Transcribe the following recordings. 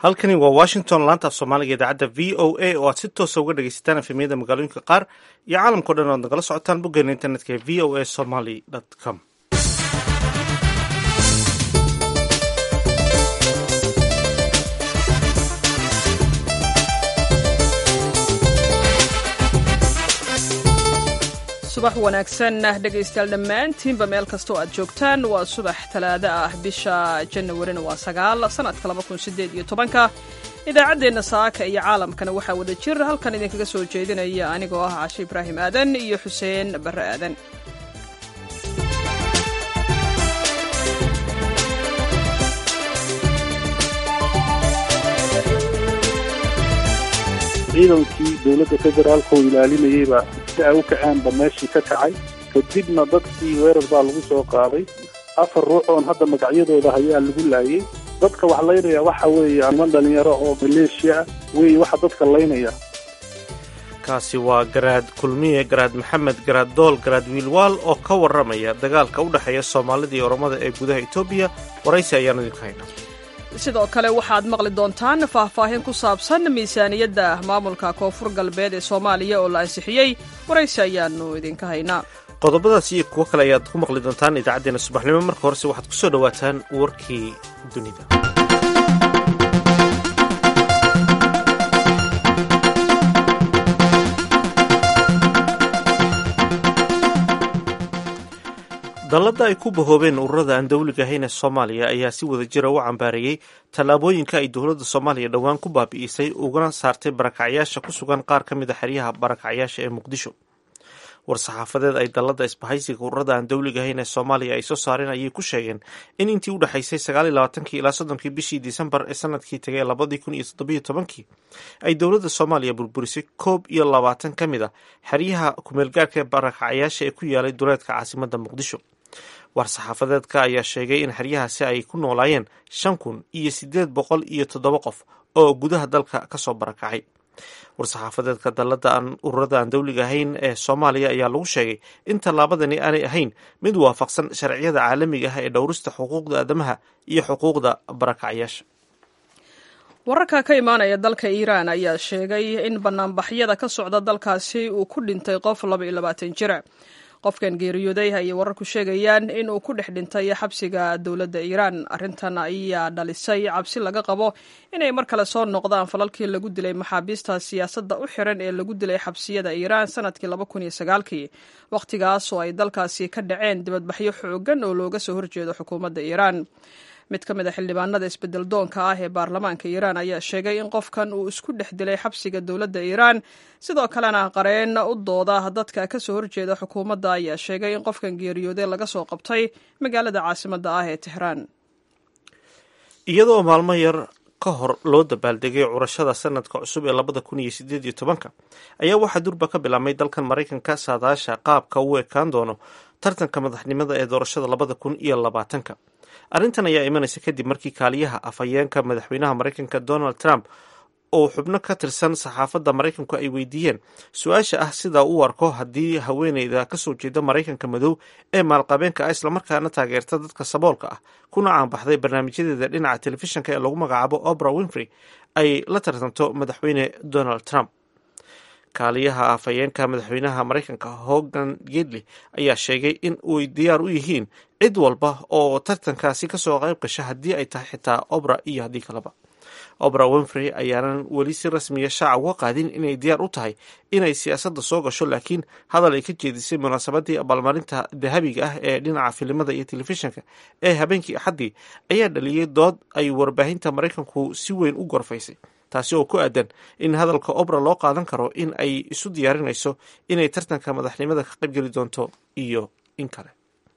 halkani waa washington laanta af soomaaliga idaacadda v o a oo aad si toosa uga dhegaysataan efemiyada magaalooyinka qaar iyo caalamkao dhan oad nagala socotaan boggeena internetka ee v o a somaly com subax wanaagsan dhegaystayaal dhammaantiinba meel kastoo aad joogtaan waa subax talaado ah bisha janawarina waa sagaal sanadka laba kun sideed iyo tobanka idaacaddeenna saaka iyo caalamkana waxaa wada jir halkan idinkaga soo jeedinaya anigoo ah cashe ibraahim aadan iyo xuseen barre aadan ciidankii dowladda federaalka oo ilaalinayeyba si ay u kacaanba meeshii ka kacay kadibna dadkii weerar baa lagu soo qaaday afar ruux oon hadda magacyadooda hayaa lagu laayay dadka wax laynaya waxa weeye niman dhalinyaro oo maleeshiya ah weeye waxa dadka laynaya kaasi waa garaad kulmiye garaad maxamed garaad dool garaad wiilwaal oo ka warramaya dagaalka u dhexeeya soomaalida iyo oromada ee gudaha etoobiya waraysi ayaan idinku haynaa sidoo kale waxaad maqli doontaan faahfaahin ku saabsan miisaaniyadda maamulka koonfur galbeed ee soomaaliya oo la ansixiyey waraysi ayaanu idinka haynaa qodobadaas iyo kuwo kale ayaad ku maqli doontaan idaacaddeenna subaxnimo marka horese waxaad ku soo dhowaataan warkii dunida dalladda ay ku bahoobeen ururada aan dawliga ahayn ee soomaaliya ayaa si wada jira u cambaareeyey tallaabooyinka ay dowladda soomaaliya dhowaan ku baabi'isay ugana saartay barakacyaasha ku sugan qaar ka mid a xeryaha barakacyaasha ee muqdisho war-saxaafadeed ay dalladda isbahaysiga ururada aan dawliga ahayn ee soomaaliya ay soo saareen ayay ku sheegeen in intii u dhexaysay sagaal iyo labaatankii ilaa soddonkii bishii disembar ee sanadkii tagay labadii kun iyo toddobiyo tobankii ay dowladda soomaaliya burburisay koob iyo labaatan ka mid a xeryaha kumeelgaarka ee barakacyaasha ee ku yaalay duleedka caasimadda muqdisho war-saxaafadeedka ayaa sheegay in xeryahaasi ay ku noolaayeen shan kun iyo siddeed boqol iyo toddoba qof oo gudaha dalka ka soo barakacay war-saxaafadeedka dalladda aan ururada aan dawliga ahayn ee soomaaliya ayaa lagu sheegay in tallaabadani aanay ahayn mid waafaqsan sharciyada caalamiga ah ee dhowrista xuquuqda aadamaha iyo xuquuqda barakacyaasha wararka ka imaanaya dalka iiraan ayaa sheegay in banaanbaxyada ka socda dalkaasi uu ku dhintay qof laba iyo labaatan jira qofkan geeriyooday ayay wararku sheegayaan in uu ku dhex dhintay xabsiga dowladda iiraan arrintan ayaa dhalisay cabsi laga qabo inay mar kale soo noqdaan falalkii lagu dilay maxaabiista siyaasadda u xiran ee lagu dilay xabsiyada iiraan sanadkii laba kun iyo sagaalkii wakhtigaas oo ay dalkaasi ka dhaceen dibadbaxyo xoogan oo looga soo horjeedo xukuumadda iiraan mid ka mid a xildhibaanada isbedel doonka ah ee baarlamaanka iiraan ayaa sheegay in qofkan uu isku dhex dilay xabsiga dowladda iiraan sidoo kalena qareen u dooda dadka ka soo horjeeda xukuumadda ayaa sheegay in qofkan geeriyooday laga soo qabtay magaalada caasimadda ah ee tehraan iyadoo maalmo yar ka hor loo dabaaldegay curashada sanadka cusub ee labada kun iyo sideed iyo tobanka ayaa waxaa durba ka bilaabmay dalkan maraykanka saadaasha qaabka uu ekaan doono tartanka madaxnimada ee doorashada labada kun iyo labaatanka arrintan ayaa imanaysa kadib markii kaaliyaha afhayeenka madaxweynaha maraykanka donald trump oo xubno ka tirsan saxaafadda maraykanku ay weydiiyeen su-aasha ah sida u arko haddii haweeneyda kasoo jeeda maraykanka madow ee maalqabeenka ah islamarkaana taageerta dadka saboolka ah kuna caanbaxday barnaamijyadeeda dhinaca telefishinka ee lagu magacaabo obra winfrey ay la tartanto madaxweyne donald trump kaaliyaha afhayeenka madaxweynaha maraykanka hogan gedley ayaa sheegay in uy diyaar u yihiin cid walba oo tartankaasi kasoo qayb gasha haddii ay tahay xitaa obra iyo haddii kaleba obra winfrey ayaanan weli si rasmiya shaaca uga qaadin inay diyaar u tahay inay siyaasadda soo gasho laakiin hadal ay ka jeedisay munaasabadii abaalmarinta dahabiga ah ee dhinaca filimada iyo telefishinka ee habeenkii axaddii ayaa dhaliyey dood ay warbaahinta maraykanku si weyn u gorfaysay taasi oo ku aadan in hadalka obra loo qaadan karo in ay isu diyaarinayso inay tartanka madaxnimada ka qaybgeli doonto iyo in kale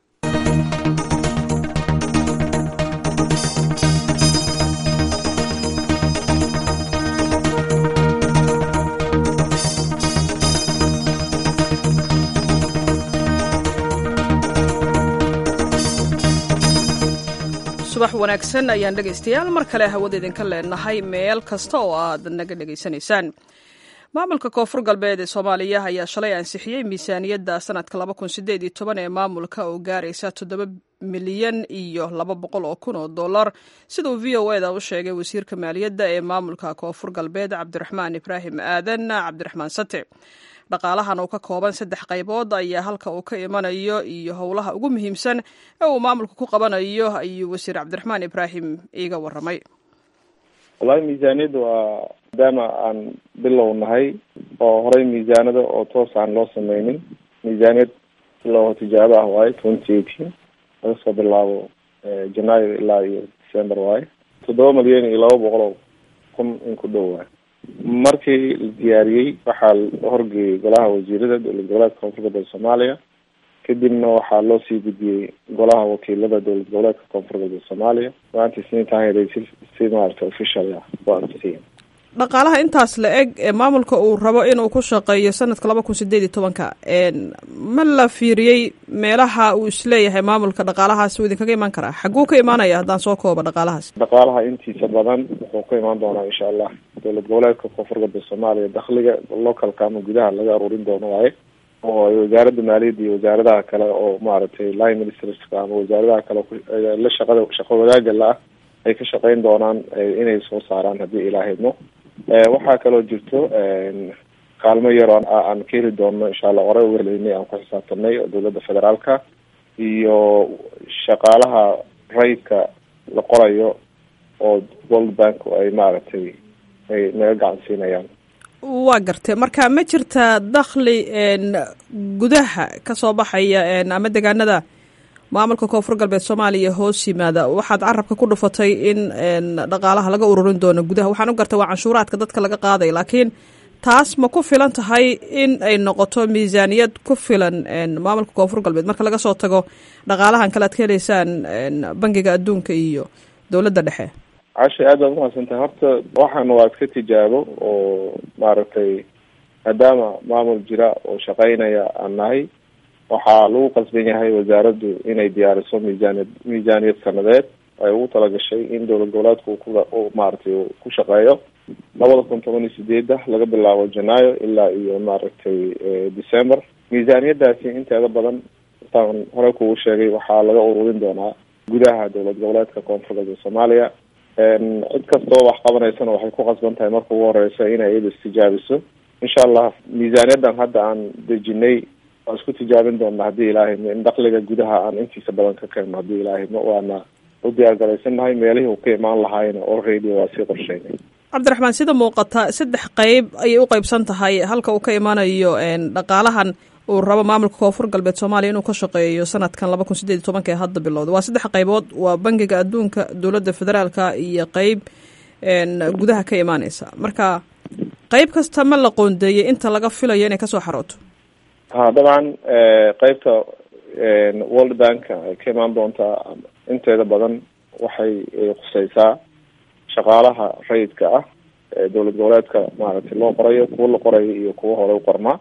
subax wanaagsan ayaan dhegaystayaal mar kale hawada idinka leenahay meel kasta oo aad naga dhegaysanaysaan maamulka koonfur galbeed ee soomaaliya ayaa shalay ansixiyey miisaaniyadda sanadka laba kun sideed iyo toban ee maamulka oo gaaraysa toddoba milyan iyo laba boqol oo kun oo dollar siduu v o eda u sheegay wasiirka maaliyadda ee maamulka koonfur galbeed cabdiraxmaan ibraahim aadan cabdiraxmaan sate dhaqaalahan uu ka kooban saddex qaybood ayaa halka uu ka imanayo iyo howlaha ugu muhiimsan ee uu maamulka ku qabanayo ayuu wasiir cabdiraxmaan ibraahim iiga waramay wallahi miisaaniyadda waa maadaama aan bilow nahay oo horey miisaanada oo toos aan loo sameynin miisaaniyad bilow tijaabo ah waaye twenty eighteen laga soo bilaabo janaayo ilaa iyo december waaye toddoba milyan iyo laba boqol oo kun in ku dhow waaye markii la diyaariyey waxaa la horgeeyey golaha wasiirada dowlad goboleedka koonfur galbeed soomaaliya kadibna waxaa loo sii gudbiyey golaha wakiilada dowlad goboleedka koonfur galbeed soomaaliya maanta isniintaan si si maarata official ah waa ansixiyeen dhaqaalaha intaas la eg ee maamulka uu rabo inuu ku shaqeeyo sanadka laba kun sideed iyo tobanka ma la fiiriyey meelaha uu isleeyahay maamulka dhaqaalahaas uu idinkaga imaan karaa xagguu ka imaanaya haddaan soo koobo dhaqaalahaas dhaqaalaha intiisa badan wuxuu ka imaan doonaa insha allah dowlad goboleedka koonfur galbeed soomaaliya dakhliga localka ama gudaha laga aruurin doono waaye oo ay wasaaradda maaliyadda iyo wasaaradaha kale oo maaragtay line ministerska ama wasaaradaha kale la shaqada shaqo wadaaga la ah ay ka shaqeyn doonaan inay soo saaraan haddii ilaahidmo waxaa kaloo jirto kaalmo yar oo aan ka heli doonno insha allah hore uga heleynay aan ku xisaabtanay oo dowladda federaalka iyo shaqaalaha rayidka la qorayo oo world bank ay maaragtay ay naga gacan siinayaan waa gartay marka ma jirta dakhli gudaha kasoo baxaya ama degaanada maamulka koonfur galbeed soomaaliya hoos yimaada waxaad carabka ku dhufatay in dhaqaalaha laga ururin doono gudaha waxaan u gartay waa canshuuraadka dadka laga qaaday laakiin taas ma ku filan tahay in ay noqoto miisaaniyad ku filan maamulka koonfur galbeed marka laga soo tago dhaqaalahan kale ad ka heleysaan bangiga adduunka iyo dowladda dhexe cashay aad baad umahadsan tahay horta waxaana waa iska tijaabo oo maaragtay maadaama maamul jira oo shaqeynaya aan nahay waxaa lagu qasban yahay wasaaraddu inay diyaariso miisaaniyad miisaaniyad sanadeed ay ugu talagashay in dowlad goboleedku ku maaragtay ku shaqeeyo labada kun toban iyo sideeda laga bilaabo janaayo ilaa iyo maaragtay december miisaaniyadaasi inteeda badan intaan hore kugu sheegay waxaa laga ururin doonaa gudaha dowlad goboleedka koonfur galbeed soomaaliya cid kastoo wax qabanaysana waxay ku qasban tahay marka ugu horeysa inay iyada istijaabiso insha allah miisaaniyadan hadda aan dejinay waan isku tijaabin doona haddii ilaahaymo in dakliga gudaha aan intiisa badan ka keenno haddii ilaahaymo waana u diyaar garaysannahay meelihii uu ka imaan lahaayna already waa sii qorsheynay cabdiraxmaan sida muuqata saddex qeyb ayay u qeybsan tahay halka uu ka imaanayo dhaqaalahan uu rabo maamulka koonfur galbeed soomaaliya inuu ka shaqeeyo sanadkan laba kun sideed iyo tobanka ee hadda bilowda waa saddex qaybood waa bangiga adduunka dowladda federaalka iyo qeyb gudaha ka imaaneysa marka qeyb kasta ma la qoondeeyey inta laga filayo inay kasoo xarooto ha dabcan qeybta world bank ay ka imaan doontaa inteeda badan waxay khuseysaa shaqaalaha rayidka ah ee dowlad goboleedka maaragtay loo qorayo kuwa la qorayo iyo kuwa hore u qormaa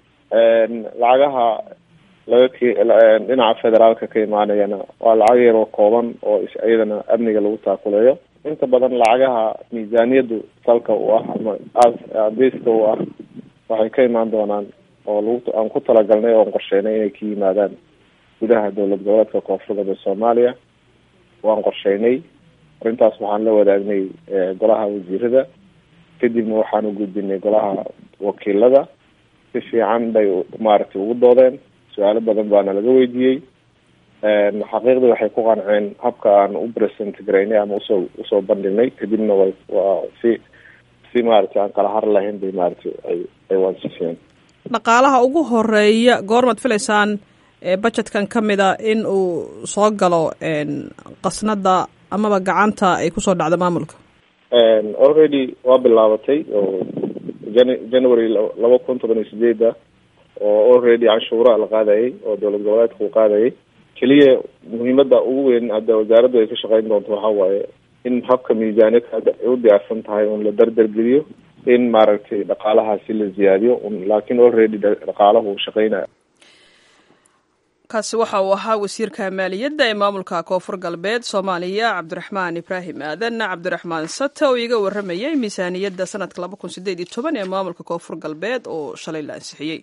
lacagaha laga k dhinaca federaalka ka imaanayana waa lacag yar oo kooban oo iyadana amniga lagu taakuleeyo inta badan lacagaha miisaaniyadu salka u ah ama abiska u ah waxay ka imaan doonaan oo lagu aan ku talagalnay oon qorsheynay inay ka yimaadaan gudaha dowlad goboleedka koonfur galbeed soomaaliya waan qorsheynay arrintaas waxaan la wadaagnay golaha wasiirada kadibna waxaan u gudbinay golaha wakiilada si fiican bay maaragtay ugu doodeen su-aalo badan baana laga weydiiyey xaqiiqdii waxay ku qanceen habka aan u present garaynay ama usoo usoo bandhignay kadibna way waa si si maaragtay aan kala har lahayn bay maaragtay ay ay waansifiyeen dhaqaalaha ugu horeeya goormaad filaysaan budgetkan ka mida in uu soo galo qasnada amaba gacanta ay kusoo dhacdo maamulka already waa bilaabatay oo jan january laba kun toban iyo sideeda oo already canshuura la qaadayay oo dowlad goboleedka uu qaadayay keliya muhiimada ugu weyn hadda wasaaraddu ay ka shaqeyn doonto waxa waaye in habka miisaaniyadka hadda ay u diyaarsan tahay un la dardargeliyo in maaragtay dhaqaalahaasi la ziyaadiyo laakiin already dhaqaalahu uu shaqeynaya kaasi waxa uu ahaa wasiirka maaliyadda ee maamulka koonfur galbeed soomaaliya cabdiraxmaan ibraahim aadan cabdiraxmaan sata oo iga waramayay miisaaniyadda sanadka ee maamulka koonfur galbeed oo shalay la ansixiyey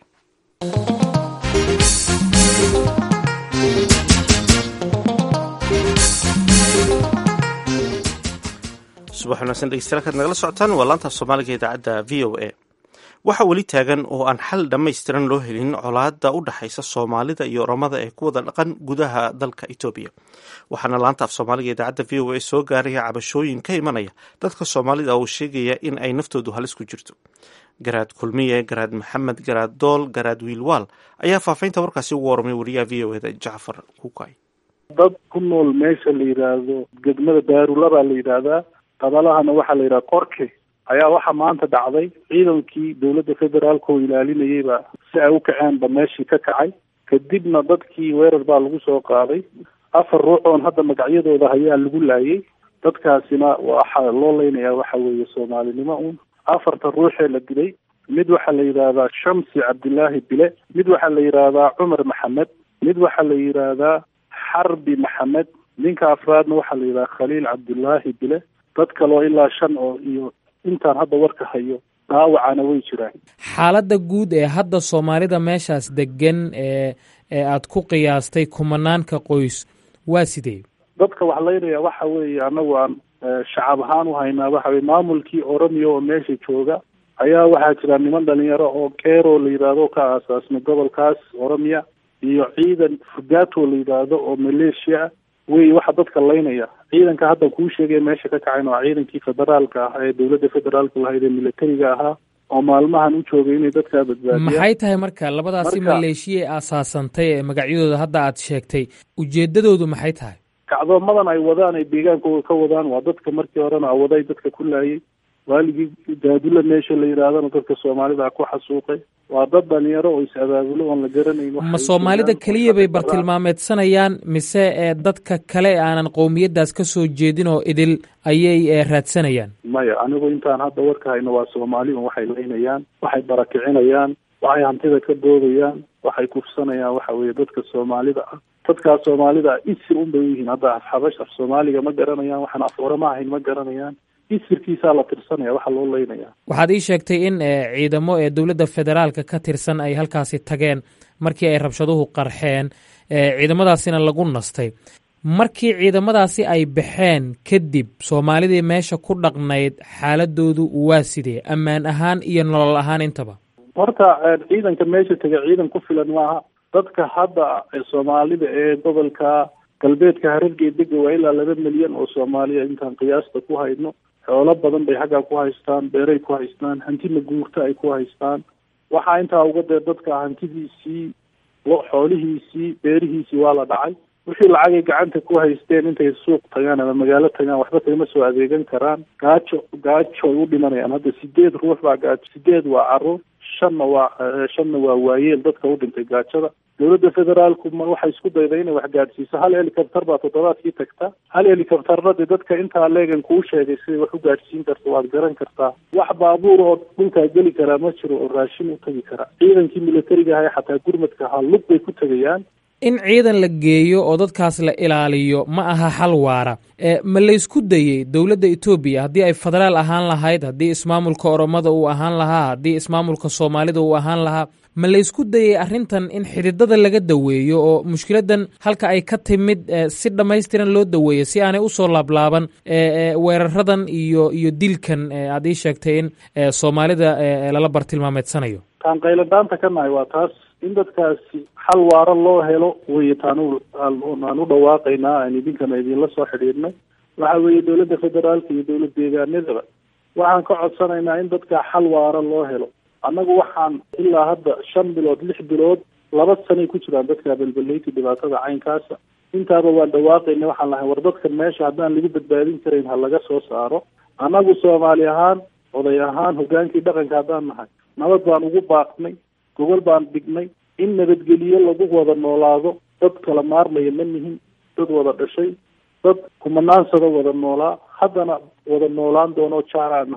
subax wanaagsan dhegeystayaal kaad nagala socotaan waa laanta soomaaliga idaacadda v o a waxaa weli taagan oo aan xal dhammaystiran loo helin colaadda u dhexaysa soomaalida iyo oromada ee ku wada dhaqan gudaha dalka etoobiya waxaana laanta af soomaaliga idaacadda v o a soo gaaraya cabashooyin ka imanaya dadka soomaalida oo sheegaya in ay naftoodu halis ku jirto garaad kulmiye garaad maxamed garaad dool garaad wiilwaal ayaa faafaynta warkaasi ugu warramay wariyaha v o eda jacfar kukay dad ku nool meesha la yidhaahdo degmada daarula baa la yidhaahdaa qabalahana waxaa la yidhaha qorke ayaa waxaa maanta dhacday ciidankii dowladda federaalka oo ilaalinayeyba si ay u kaceenba meeshii ka kacay kadibna dadkii weerar baa lagu soo qaaday afar ruux oon hadda magacyadooda hayaa lagu laayay dadkaasina waxaa loo leynayaa waxa weeye soomaalinimo un afarta ruuxee la dilay mid waxaa la yidhaahdaa shamsi cabdilaahi bile mid waxaa la yidhaahdaa cumar maxamed mid waxaa la yidhaahdaa xarbi maxamed ninka afraadna waxaa la yidhaha khaliil cabdilaahi bile dad kaloo ilaa shan oo iyo intaan hadda warka hayo dhaawacana way jiraan xaaladda guud ee hadda soomaalida meeshaas degan ee ee aada ku qiyaastay kumanaanka qoys waa sidee dadka wax laynaya waxa weeye annagu aan shacab ahaan u haynaa waxa weye maamulkii oromiya oo meesha jooga ayaa waxaa jira niman dhalinyaro oo keero la yidhaahdo ka aasaasmay gobolkaas oromiya iyo ciidan fugato la yidhaahdo oo maleeshiya wey waxa dadka laynaya ciidanka hadda kuu sheegay meesha ka kacayn waa ciidankii federaalka ah ee dowladda federaalka lahayd ee militariga ahaa oo maalmahan u joogay inay dadkaa badbaadiyaan maxay tahay marka labadaasi maleeshiya ee aasaasantay ee magacyadooda hadda aad sheegtay ujeedadoodu maxay tahay kacdoomadan ay wadaan ay deegaankooda ka wadaan waa dadka markii horena awaday dadka ku laayay waaligii daadula meesha la yidhaahdana dadka soomaalida ku xasuuqay waa dad dhalinyaro oo is-abaabulo oon la garanayn ma soomaalida keliya bay bartilmaameedsanayaan mise ee dadka kale aanan qowmiyaddaas ka soo jeedin oo idil ayay raadsanayaan maya anigu intaan hadda warka hayno waa soomaali un waxay laynayaan waxay barakicinayaan waxay hantida ka doodayaan waxay kufsanayaan waxa weeye dadka soomaalida ah dadkaas soomaalida ah isir un bay u yihiin hadda afxabash af soomaaliga ma garanayaan waxaan af orama ahayn ma garanayaan isirkiisaa la tirsanaya waxaa loo leynaya waxaad ii sheegtay in ciidamo ee dowladda federaalka ka tirsan ay halkaasi tageen markii ay rabshaduhu qarxeen ciidamadaasina lagu nastay markii ciidamadaasi ay baxeen kadib soomaalidii meesha ku dhaqnayd xaaladoodu waa sidee ammaan ahaan iyo nolol ahaan intaba horta ciidanka meesha tegay ciidan ku filan maaha dadka hadda soomaalida ee gobolka galbeedka harargee dega waa ilaa laba milyan oo soomaaliya intaan qiyaasta ku hayno xoolo badan bay xaggaa ku haystaan beeray ku haystaan hantina guurta ay ku haystaan waxaa intaa uga dee dadka hantidiisii lo xoolihiisii beerihiisii waa la dhacay wixii lacagay gacanta ku haysteen intay suuq tagaan ama magaalo tagaan waxba kagama soo adeegan karaan gaajo gaajo ay u dhimanayaan hadda sideed ruux baa gaajo sideed waa caruur shanna waa shanna waa waayeel dadka u dhintay gaajada dowladda federaalku ma waxay isku dayday inay wax gaadhsiiso hal helicopter baa toddobaadkii tagta hal helicopterna dee dadka intaa leegan kuu sheegay siday wax u gaadhsiin karta waad garan kartaa wax baabuur oo dhulkaa geli karaa ma jiro oo raashin u tagi kara ciidankii militariga ahaa xataa gurmadka ahaa lug bay ku tegayaan in ciidan la geeyo oo dadkaas la ilaaliyo ma aha xal waara ma laysku dayey dowladda etoobiya haddii ay federaal ahaan lahayd haddii ismaamulka oromada uu ahaan lahaa haddii ismaamulka soomaalida uu ahaan lahaa ma laysku dayey arrintan in xididada laga daweeyo oo mushkiladan halka ay ka timid si dhammaystiran loo daweeyo si aanay usoo laablaaban weeraradan iyo iyo dilkan aad ii sheegtay in soomaalida lala bartilmaameedsanayo taan qayladhaanta ka nahay waa taas in dadkaasi xal waaro loo helo wey taan aan u dhawaaqaynaa aan idinkana idinla soo xidhiidhnay waxa weeye dowladda federaalka iyo dowlad deegaanadaba waxaan ka codsanaynaa in dadkaa xal waaro loo helo annagu waxaan ilaa hadda shan bilood lix bilood laba sanay ku jiraan dadkaa belbelayti dhibaatada caynkaasa intaaba waan dhawaaqayna waxaan lahay war dadkan meesha haddaan lagu badbaadin karayn ha laga soo saaro annagu soomaali ahaan oday ahaan hogaankii dhaqanka haddaan nahay nabad baan ugu baaqnay gobol baan dhignay in nabadgeliyo lagu wada noolaado dad kala maarmaya ma nihin dad wada dhashay dad kumanaansada wada noolaa haddana wada noolaan doonoo jaaraan nahay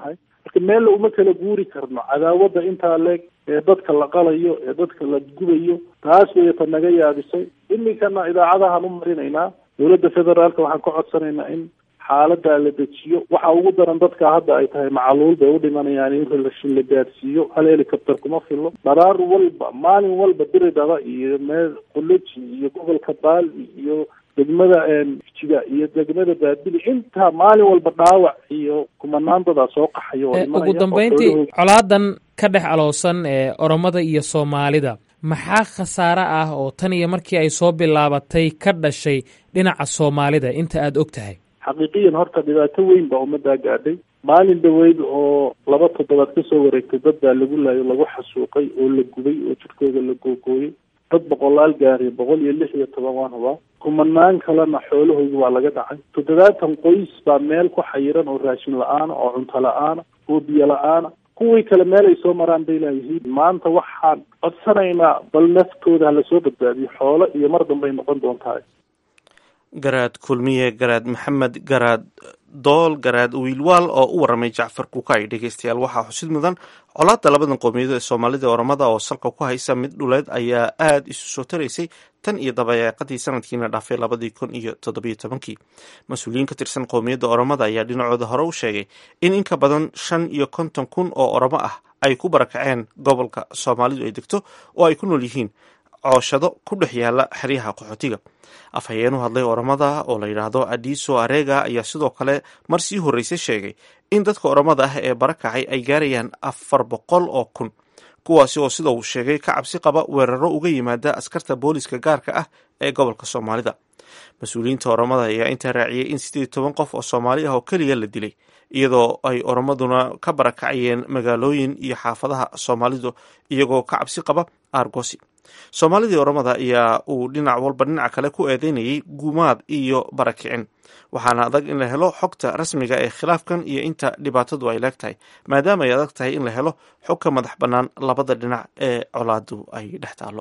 marka meella uma kala guuri karno cadaawadda intaa leeg ee dadka la qalayo ee dadka la gubayo taas weeye ta naga yaabisay iminkana idaacadahaan u marinaynaa dowladda federaalka waxaan ka codsanaynaa in xaaladaa la dejiyo waxa ugu daran dadka hadda ay tahay macaluul bay u dhimanayaan in relashin la gaadsiiyo hal helicopter kuma filo dharaar walba maalin walba diridhaba iyo meel qoloji iyo gobolka baali iyo degmada jiga iyo degmada baabili intaa maalin walba dhaawac iyo kumanaan dadaa soo qaxayo oo ugu dambeyntii colaadan ka dhex aloosan ee oromada iyo soomaalida maxaa khasaare ah oo tan iyo markii ay soo bilaabatay ka dhashay dhinaca soomaalida inta aada og tahay xaqiiqiyan horta dhibaato weyn baa ummaddaa gaadhay maalin dhaweyd oo laba toddobaad kasoo wareegtay dad baa lagu laayo lagu xasuuqay oo la gubay oo jidhkooda la googooyey dad boqolaal gaariya boqol iyo lix iyo toban waan hubaa kumanaan kalena xoolahooda waa laga dhacay toddobaatan qoys baa meel ku xayiran oo raashin la-aana oo cunto la-aana oo biyo la-aana kuwii kale meel ay soo maraan bay laayihiin maanta waxaan codsanaynaa bal naftooda hala soo badbaadiyo xoolo iyo mar dambay noqon doontaa garaad kulmiye garaad maxamed garaad dool garaad wiilwaal oo u waramay jacfar kuukay dhegeystayaal waxaa xusid mudan colaadda labadan qowmiyadood ee soomaalida oromada oo salka ku haysa mid dhuleed ayaa aada isu soo taraysay tan iyo dabayaaqadii sanadkiina dhaafay labadii kun iyo toddobiyo tobankii mas-uuliyiin ka tirsan qowmiyadda oromada ayaa dhinacooda hore u sheegay in in ka badan shan iyo konton kun oo oromo ah ay ku barakaceen gobolka soomaalidu ay degto oo ay ku nool yihiin cooshado ku dhex yaala xeryaha qaxootiga afhayeen u hadlay oromada oo la yidhaahdo adiso arega ayaa sidoo kale mar sii horreysay sheegay in dadka oromada ah ee barakacay ay gaarayaan afar boqol oo kun kuwaasi oo sida uu sheegay ka cabsi qaba weeraro uga yimaada askarta booliska gaarka ah ee gobolka soomaalida mas-uuliyiinta oromada ayaa intaa raaciyey in siddeed toban qof oo soomaali ah oo keliya la dilay iyadoo ay oromaduna ka barakacayeen magaalooyin iyo xaafadaha soomaalidu iyagoo ka cabsi qaba aargosi soomaalidii oromada ayaa uu dhinac walba dhinaca kale ku eedeynayay gumaad iyo barakicin waxaana adag in la helo xogta rasmiga ee khilaafkan iyo inta dhibaatadu ay leeg tahay maadaama ay adag tahay in la helo xog ka madax bannaan labada dhinac ee colaadu ay dhex taallo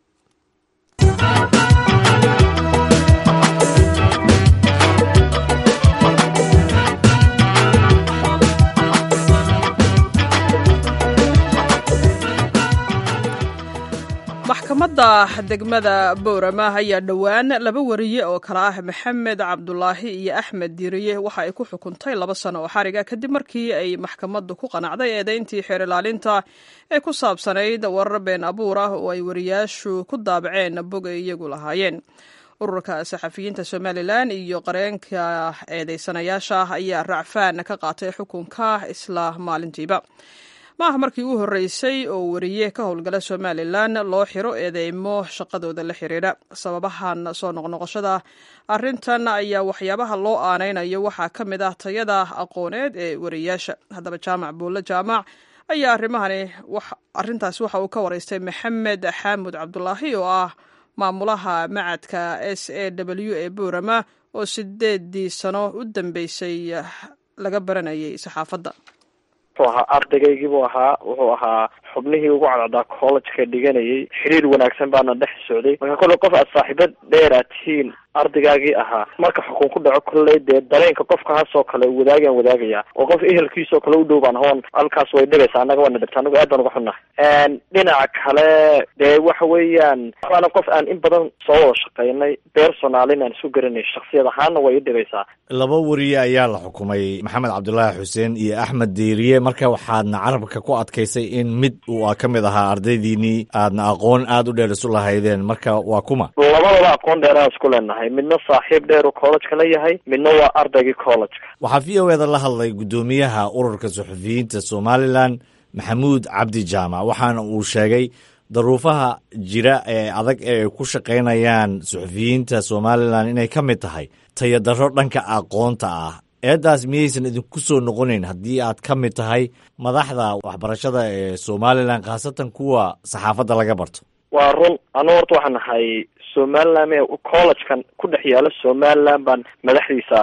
maxkamadda degmada boorama ayaa dhowaan laba wariye oo kale ah maxamed cabdulaahi iyo axmed diiriye waxa ay ku xukuntay laba sano oo xariga kadib markii ay maxkamaddu ku qanacday eedeyntii xeer ilaalinta ee ku saabsanayd warar been abuur ah oo ay wariyaashu ku daabaceen bog ay iyagu lahaayeen ururka saxafiyiinta somalilan iyo qareenka eedeysanayaasha ayaa racfaan ka qaatay xukunka isla maalintiiba ma ah markii u horreysay oo wariye ka howlgala somalilan loo xiro eedeymo shaqadooda la xiriira sababahan soo noqnoqoshada arrintan ayaa waxyaabaha loo aanaynayo waxaa ka mid ah tayada aqooneed ee wariyaasha haddaba jaamac buulle jaamac ayaa arrimahani arrintaasi waxa uu ka waraystay maxamed xaamud cabdulaahi oo ah maamulaha macadka s a w ee boorama oo sideedii sano u dambeysay laga baranayay saxaafadda wuxuu ahaa ardaygaygii buu ahaa wuxuu ahaa xubnihii ugu cadcaddaa collegeka dhiganayay xiriir wanaagsan baana dhex socday marka kolley qof aad saaxiibo dheeraad tihiin ardaygaagii ahaa marka xukun ku dhaco kolley dee dareenka qofka hasoo kale wadaagaan wadaagayaa oo qof ehelkiisoo kale u dhow baan hoon halkaas way dhibeysaa annaga waana dhibta anagu aad baan uga xunnahay dhinaca kale dee waxa weeyaan waana qof aan in badan soo wada shaqeynay personaalin aan isu garanay shaksiyad ahaanna way i dhibaysaa laba wariye ayaa la xukumay maxamed cabdulaahi xuseen iyo axmed diiriye marka waxaadna carabka ku adkaysay in mid uu ka mid ahaa ardaydiinii aadna aqoon aada u dheer isu lahaydeen marka waa kuma labadaba aqoon dheeraan isku leenahay midna saaxiib dheer uu collegeka la yahay midna waa ardaygii collegeka waxaa v o eda la hadlay guddoomiyaha ururka suxufiyiinta somalilan maxamuud cabdi jaamac waxaana uu sheegay daruufaha jira ee adag ee ay ku shaqaynayaan suxufiyiinta somalilan inay ka mid tahay tayadaro dhanka aqoonta ah eeddaas miyaysan idinku soo noqonayn haddii aad ka mid tahay madaxda waxbarashada ee somalilan khaasatan kuwa saxaafadda laga barto waa run anu horta waxaan ahay somaliland ee collegekan ku dhex yaala somaliland baan madaxdiisa ahay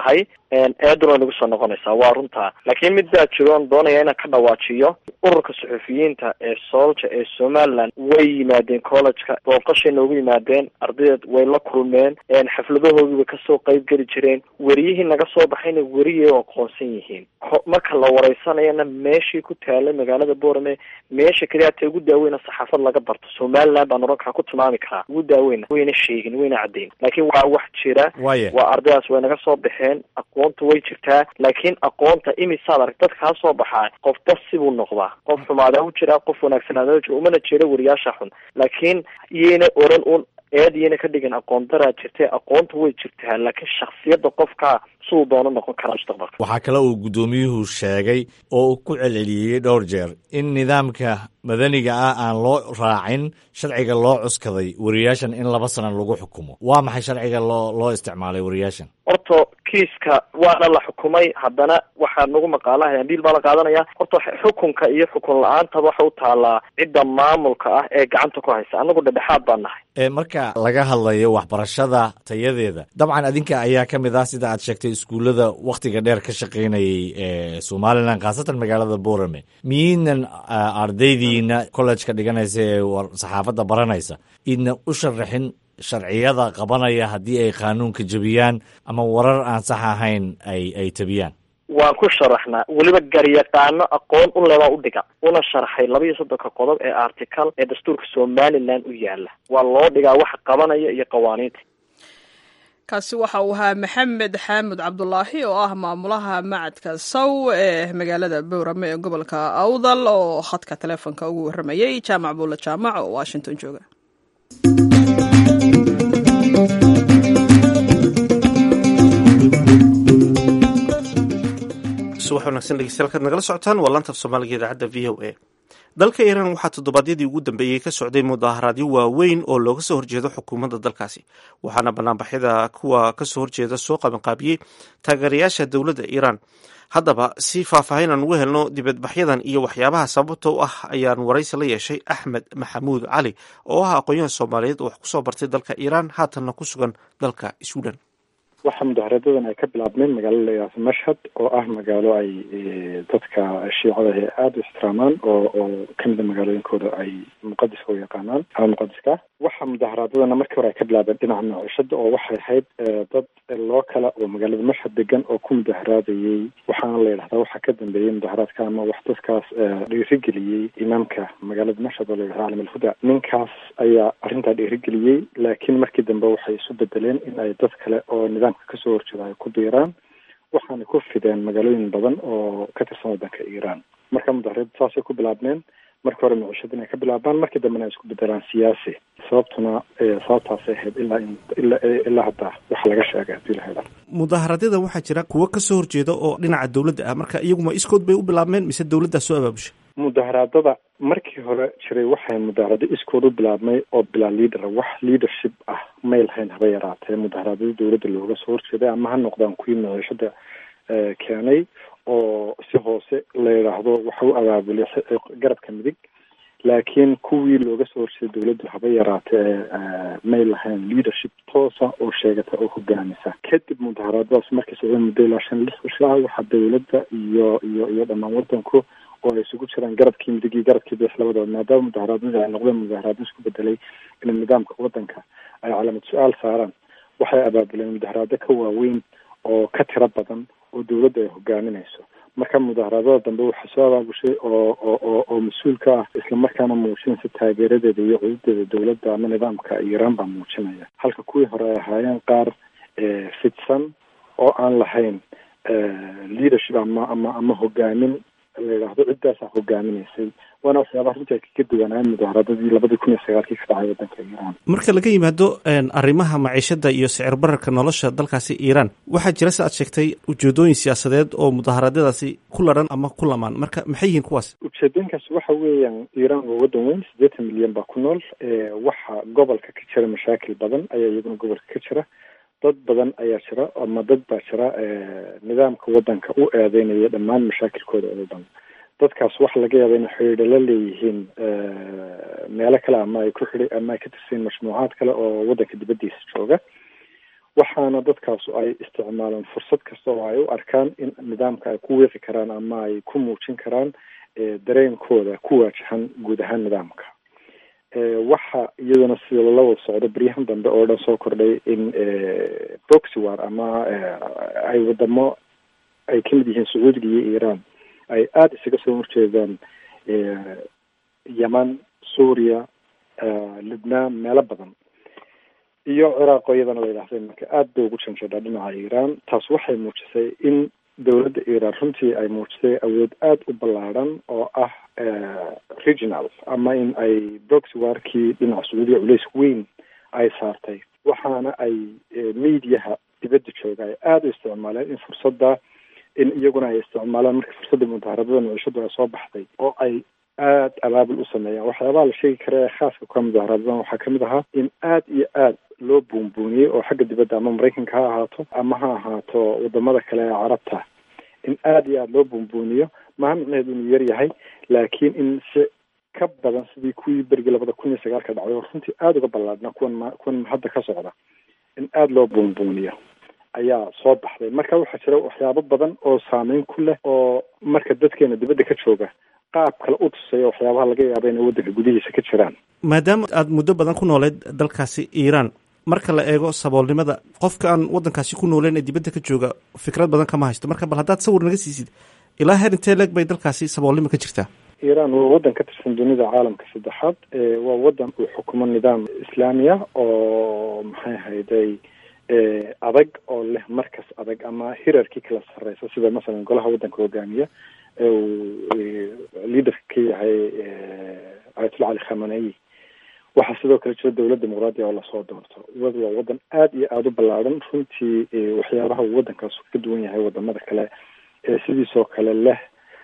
eeduna nagu soo noqonaysaa waa runtaa laakiin mid baa jiro on doonaya inaan ka dhawaajiyo ururka suxufiyiinta ee soolja ee somaliland way yimaadeen collegeka booqashay noogu yimaadeen ardaydeed way la kulmeen xafladahoodii way kasoo qeyb geli jireen weriyihii naga soo baxayna weriyay aqoonsan yihiin marka la wareysanayana meeshii ku taalay magaalada boorame meesha keliya hata ugu daaweyna saxaafad laga barto somaliland baan orankaa ku tilmaami karaa ugu daaweyna wayna sheegin wayna caddeyn laakiin waa wax jira waa ardaydaas way naga soo baxeen aqoonta way jirtaa laakiin aqoonta imisaad arag dad kaa soo baxaa qofba sibuu noqdaa qof xumaadaa u jiraa qof wanaagsanaada u jira umana jeeda wariyaasha xun laakiin iyayna oran un eed iyayna ka dhigin aqoon daraa jirtay aqoonta way jirtaa laakiin shaksiyadda qofka siduu doono noqon karaa mustaqbalka waxaa kale uu guddoomiyuhu sheegay oo uu ku celceliyey dhowr jeer in nidaamka madaniga ah aan loo raacin sharciga loo cuskaday wariyaashan in laba sana lagu xukumo waa maxay sharciga loo loo isticmaalay wariyaashan horta kiiska waana la xukumay haddana waxaa nagu maqaalaha ambiil baa la qaadanaya horta xukunka iyo xukun la-aantaba waxa u taalaa cidda maamulka ah ee gacanta ku haysa anagu dhedhexaad baan nahay marka laga hadlayo waxbarashada tayadeeda dabcan adinka ayaa ka mid ah sida aad sheegtay iskuullada wakhtiga dheer ka shaqaynayay ee somalilan khaasatan magaalada borame miyaynan ardaydiina collejka dhiganaysa ee saxaafadda baranaysa idna u sharaxin sharciyada qabanaya haddii ay qaanuunka jebiyaan ama warar aan sax ahayn ay ay tabiyaan waan ku sharaxnaa weliba garyaqaano aqoon u lebaa u dhiga una sharaxay laba iyo soddonka qodob ee article ee dastuurka somaliland u yaala waa loo dhigaa waxa qabanaya iyo qawaaniinta kaasi waxa uu ahaa maxamed xaamud cabdulaahi oo ah maamulaha macadka saw ee magaalada bowrame ee gobolka awdal oo khadka taleefonka ugu warramayay jaamac buulla jaamac oo washington jooga subax wanagsan dhegeystayaal kaad nagala socotaan waa laantaf soomaaliga idaacadda v o a dalka iiraan waxaa toddobaadyadii ugu dambeeyey ka socday mudaharaadyo waaweyn oo looga soo horjeedo xukuumadda dalkaasi waxaana banaanbaxyada kuwa kasoo horjeeda soo qabanqaabiyey taageerayaasha dowladda iiraan haddaba si faahfaahin aan ugu helno dibadbaxyadan iyo waxyaabaha sababta u ah ayaan waraysi la yeeshay axmed maxamuud cali oo ah aqoon-yahan soomaaliyeed oo wax kusoo bartay dalka iiraan haatanna ku sugan dalka suudan waxaa mudaharadadan ay ka bilaabmeen magaalo layaasa mashhad oo ah magaalo ay dadka shiicada ee aada u ixtiraamaan oo oo kamida magaalooyinkooda ay muqadiska u yaqaanaan ama muqadiska waxaa mudaharaadadana markii hore ay ka bilaabeen dhinaca maciishada oo waxay ahayd dad loo kala oo magaalada mashhad degan oo ku mudaharaadayey waxaana la yidhahdaa waxaa ka dambeeyey mudaharaadka ama wax dadkaas dhiirigeliyey imaamka magaalada mashhad oo la yidhahda calam alhuda ninkaas ayaa arrintaa dhiirigeliyey laakiin markii dambe waxay isu bedeleen in ay dad kale oo nidaamka kasoo horjeeda ay ku biiraan waxaana ku fideen magaalooyin badan oo ka tirsan waddanka iiraan marka mudaharada saasay ku bilaabmeen markii hore micishada inay ka bilaabaan markii dambena ay isku bedelaan siyaasi sababtuna sababtaasay ahayd ilaa ilaa ilaa hadda waxa laga sheegay hadii la helo mudaharadyada waxaa jira kuwo kasoo horjeeda oo dhinaca dowladda ah marka iyaguma iskood bay u bilaabmeen mise dowladdaa soo abaabushay mudaharaadada markii hore jiray waxay mudaharado iskood u bilaabmay oo bilaa leader wax leadership ah may lahayn haba yaraatee mudaharaadada dowladda looga soo horjeeday ama ha noqdaan kuwii micishada keenay oo si hoose la yidhaahdo waxa u abaabulay garabka midig laakiin kuwii looga soo horjeeday dowladdu haba yaraatee may lahayn leadership toosa oo sheegata oo hogaamisa kadib mudaharaadadaas markay socdeen muddo ilaa shan lix cisho ah waxaa dowladda iyo iyo iyo dhammaan waddanku oo ay isugu jiraan garabkii midig iyo garabkii bees labadaba maadaama mudaharaadadii ay noqdeen mudaharaado isku bedelay in nidaamka waddanka ay calaamad su-aal saaraan waxay abaabuleen mudaharaado ka waaweyn oo ka tiro badan oo dowladda ay hogaaminayso marka mudaharaadada dambe waxaa soo abaabushay oo oo oo mas-uul ka ah islamarkaana muujinaysa taageeradeeda iyo cududeeda dowladda ama nidaamka iiraan baa muujinaya halka kuwii hore ay ahaayeen qaar fidsan oo aan lahayn leadership ama ama ama hogaamin la yidhaahdo ciddaasaa hogaaminaysay waana waxyaabaha runtii ay kaga duwanaayen mudaharaadadii labadii kun iyo sagaalkii ka dhacay waddanka iiraan marka laga yimaado arrimaha maciishada iyo sicir bararka nolosha dalkaasi iiraan waxaa jira si aad sheegtay ujeedooyin siyaasadeed oo mudaharaadyadaasi ku laran ama ku lamaan marka maxay yihiin kuwaas ujeedooyinkaas waxa weeyaan iiraan waa waddan weyn siddeetan milyan baa ku nool waxa gobolka ka jira mashaakil badan ayaa iyaguna gobolka ka jira dad badan ayaa jira ama dad baa jira nidaamka waddanka u eedeynaya dhammaan mashaakilkooda oo dhan dadkaas waxa laga yaaba inay xidhiidho la leeyihiin meelo kale ama ay ku xidhi ama ay ka tirsan majmuucaad kale oo waddanka dibaddiisa jooga waxaana dadkaasu ay isticmaalaan fursad kasta oo ay u arkaan in nidaamka ay ku wiiqi karaan ama ay ku muujin karaan dareenkooda ku waajahan guud ahaan nidaamka waxa iyaduna sida lala wada socdo beryahan dambe oo dhan soo kordhay in proxy war ama ay wadamo ay kamid yihiin sacuudiga iyo iran ay aada isaga soo horjeedaan yeman suuriya libnaan meelo badan iyo ciraaq oo iyadana la yidhahday marka aada bay ugu janjeedhaa dhinaca iran taas waxay muujisay in dowladda iran runtii ay muujisay awood aada u ballaadhan oo ah regional ama in ay proxy warkii dhinaca sacuudiya culays weyn ay saartay waxaana ay mediaha dibadda jooga ay aada u isticmaaleen in fursadda in iyaguna ay isticmaalaan markii fursadda mudaaharadada micishadu ay soo baxday oo ay aada abaabul u sameeyaan waxyaabaha la sheegi kara ee khaaska ka mudaharadadan waxaa kamid ahaa in aada iyo aada loo buunbuuniyey oo xagga dibadda ama maraykanka ha ahaato ama ha ahaato wadamada kale ee carabta in aada iyo aada loo buunbuuniyo maha micneheedu inuu yar yahay laakiin in si ka badan sidii kuwii berigii labada kun iyo sagaalka dhacday oo runtii aada uga ballaadna kuwan ma kuwan hadda ka socda in aada loo buunbuuniyo ayaa soo baxday marka waxaa jira waxyaabo badan oo saameyn ku leh oo marka dadkeena dibadda ka jooga qaab kale u tusaya waxyaabaha laga yaaba inay waddanka gudihiisa ka jiraan maadaama aada muddo badan ku nooleed dalkaasi iiraan marka la eego saboolnimada qofka aan waddankaasi ku nooleyn ee dibadda ka jooga fikrad badan kama haysto marka bal haddaad sawir naga siisid ilaa heer intee leeg bay dalkaasi saboolnimo ka jirtaa iiraan waa waddan ka tirsan dunida caalamka saddexaad waa waddan uu xukumo nidaam islaamiya oo maxay ahayday adag oo leh markas adag ama hirarkii kala sarreysa sida masalan golaha waddanka hogaamiya ee uu liaderka ka yahay ayatullah cali khamenei waxaa sidoo kale jira dowlad dimuqraadiya oo lasoo doorto wad waa waddan aada iyo aada u ballaadhan runtii waxyaabaha uu waddankaas ka duwan yahay wadamada kale sidiisoo kale leh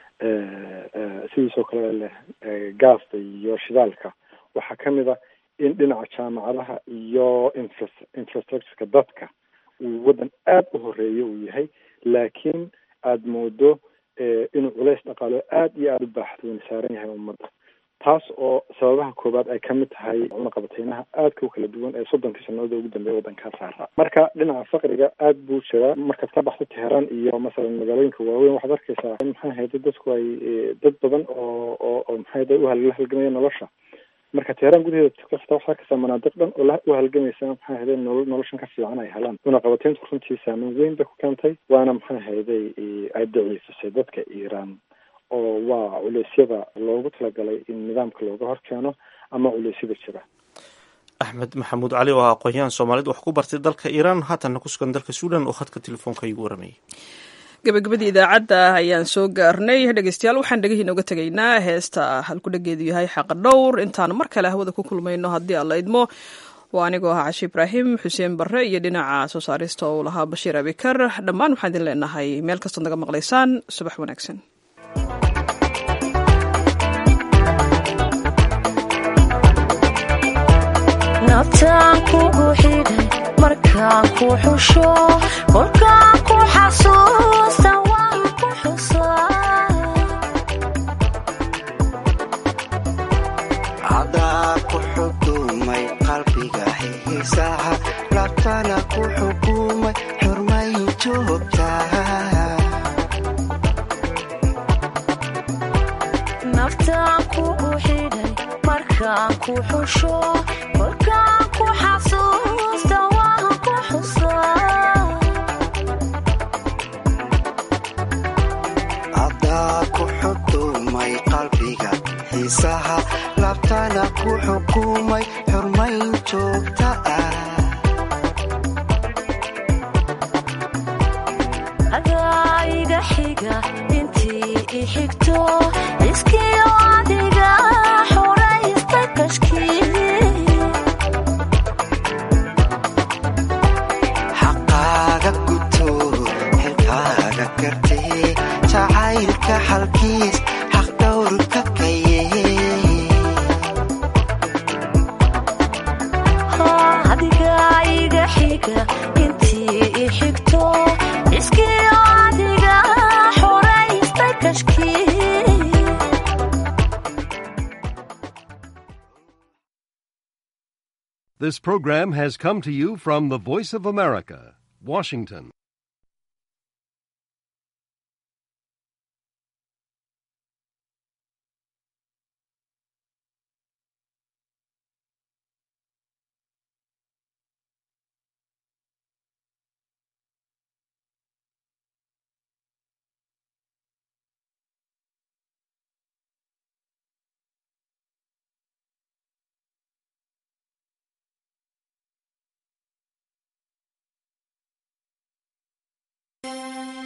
sidiisoo kale leh gaasta iyo shidaalka waxaa kamid a in dhinaca jaamacadaha iyo infra infrastructureka dadka uu waddan aada u horeeyo uu yahay laakiin aada moodo inuu culays dhaqaalo aada iyo aada u baaxdoon saaran yahay ummadda taas oo sababaha koowaad ay kamid tahay cunaqabateynaha aadka u kala duwan ee soddonkii sannadood ugu dambeeya waddankaa saara marka dhinaca faqriga aada buu jiraa markaad ka baxdo teheraan iyo masalan magaalooyinka waaweyn waxaad arkeysaa in maxay ahayda dadku ay dad badan oo oo oo maxay ahayda uhal halgamaya nolosha marka teheraan gudaheeda kasta waxaa arkeysaa manaadiq dhan oo u halgamaysa maxay ahayday nolo noloshan ka fiican ay helaan cunaqabateyntu runtii saameyn weyn bay ku keentay waana maxay ahayday ay daciifisay dadka iiraan oo waa culeysyada loogu talagalay in nidaamka looga hor keeno ama culeysyada jira axmed maxamuud cali oo ah aqoon-yahan soomaalida wax ku bartay dalka iiraan haatanna ku sugan dalka suudan oo khadka telefoonka igu waramayay gabagabadii idaacadda ayaan soo gaarnay dhegeystayaal waxaan dhegihiina uga tegaynaa heesta halku dhageedu yahay xaqa dhowr intaan mar kale hawada ku kulmayno haddii aan la idmo waa anigoo ahaa cashi ibraahim xuseen barre iyo dhinaca soo saarista uu lahaa bashiir abikar dhammaan waxaan idin leenahay meel kastood naga maqlaysaan subax wanaagsan nabtaan kugu xidhay markaan ku xusho kolkaan ku xasuusta waan ku xusaa cadaa ku xukumay qalbiga xiisaha labtana ku xukumay xurmay joogtaa naftaan kugu xidhay markaan ku xusho kolkaan ku xasuusta waan ku xusaa cadaa ku xukumay qalbiga xiisaha labtana ku xukumay xurmayn joogta ah adaa iga xiga intii i xigto iskiyo adiga xoraysta kashkii xaqaaga guto xilkaaga gartee jacaylka xalkiis xaq dhowrka kaye adiga iga xiga intii i xigto iskiyo adiga xoraysta kashkii This program has come to you from the Voice of America, Washington.